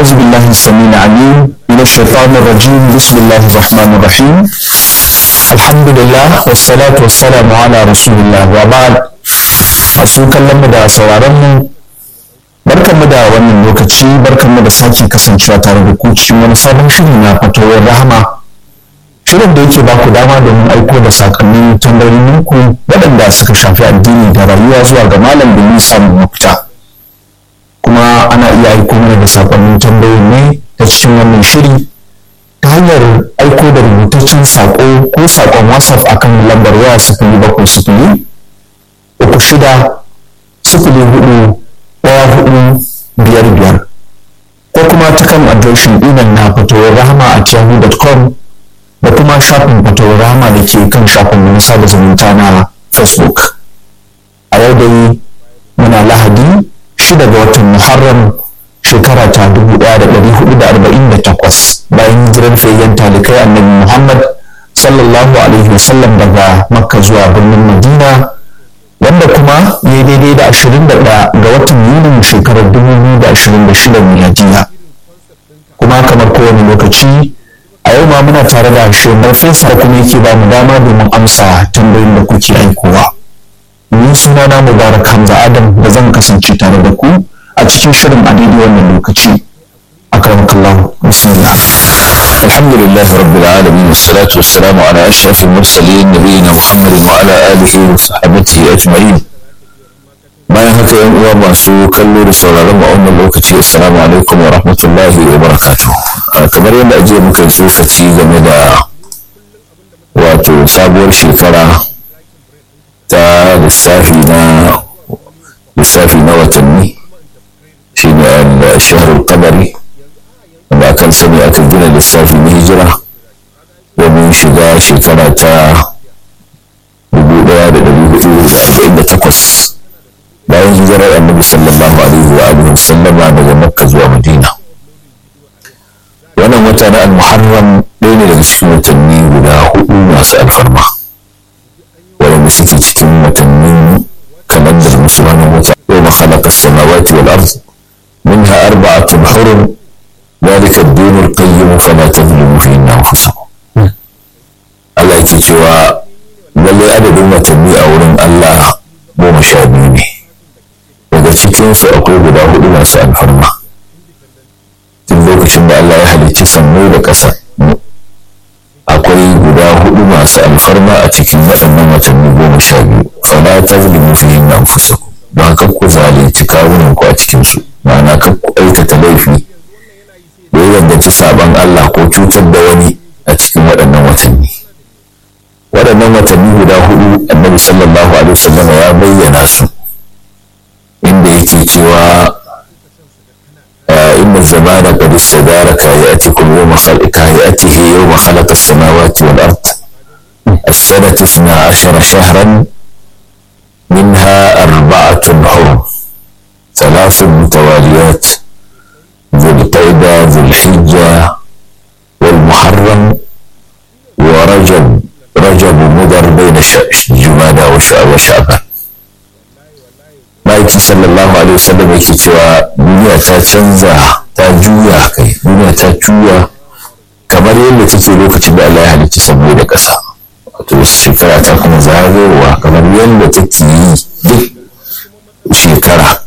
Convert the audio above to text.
أعوذ بالله السميع العليم من الشيطان الرجيم بسم الله الرحمن الرحيم الحمد لله والصلاة والسلام على رسول الله وبعد masu kallon mu da sauraron mu barkan mu da wannan lokaci barkan mu da sake kasancewa tare da ku cikin wani sabon shiri na fatawar rahama shirin da yake ba ku dama domin aiko da sakonnin tambayoyin ku waɗanda suka shafi addini da rayuwa zuwa ga malam domin samun mafita kuma ana iya aiko mana da sakonnin tambayoyin ne ta cikin wannan shiri ta hanyar aiko da rubutaccen sako ko sakon whatsapp akan lambar waya sifili bakwai sifili uku shida sifili hudu ɗaya hudu biyar biyar ko kuma ta kan adireshin imel na fatowar rahama a yahoo.com da kuma shafin fatowar rahama da ke kan shafin na sada zumunta na facebook a yau dai muna lahadi shida ga watan muharram shekara ta dubu ɗaya da ɗari hudu da arba'in da takwas bayan hijirar fiyayyen talikai annabi muhammad sallallahu alaihi wasallam daga makka zuwa birnin madina wanda kuma ya yi daidai da ashirin da ɗaya ga watan yunin shekarar dubu biyu da ashirin da shida miladiya kuma kamar kowane lokaci a yau ma muna tare da shemar fesa kuma yake ba mu dama domin amsa tambayoyin da kuke aikowa ni suna na mubarak hamza adam da zan kasance tare da ku a cikin shirin a daidai wannan lokaci akramakallah bismillah الحمد لله رب العالمين والصلاة والسلام على أشرف المرسلين نبينا محمد وعلى آله وصحبه أجمعين bayan haka yan uwa masu kallo da sauraron mu a wannan lokaci assalamu alaikum wa rahmatullahi wa barakatuh kamar yadda ajiye muka tsokaci game da wato sabuwar shekara ta lissafi na lissafi na watanni shine al-shahrul qamari wanda akan sani aka gina lissafi na hijira domin shiga shekara ta 1448 bayan hijirar annabi sallallahu alaihi wa alihi sallama daga makka zuwa madina wannan wata na al-muharram ɗaya ne daga cikin watanni guda hudu masu alfarma waɗanda suke cikin watannin kalandar musulmanin wata yau khalaqa as-samawati wal ard minha arba'atun hurum ذلك الدين القيم فلا تظلموا فيهن انفسكم Allah yake cewa lallai adadin watanni a wurin Allah goma sha biyu ne daga cikinsu akwai guda hudu masu alfarma tun lokacin da Allah ya halicci sannu da ƙasa akwai guda hudu masu alfarma a cikin waɗannan watanni goma sha biyu fala tazlimu fihin anfusakum don haka ku zalunci kawunan ku a cikinsu ma'ana kan ku aikata laifi da ya danganci sabon Allah ko cutar da wani a cikin waɗannan watanni waɗannan watanni guda hudu annabi sallallahu alaihi wasallam ya bayyana su inda yake cewa inna zamana qad istadara kayatikum yawma khalqa hayatihi yawma khalaqa as-samawati wal ard السنة اثنا عشر شهرا منها أربعة حرم ثلاث متواليات ذو القعدة ذو الحجة والمحرم ورجب رجب مضر بين جمادى وشعبان ma'aiki sallallahu alaihi wasallam yake cewa duniya ta canza ta juya kai duniya ta juya kamar yadda take lokacin da Allah ya halicci saboda da ƙasa wato shekara ta kuma zagayowa kamar yadda take yi duk shekara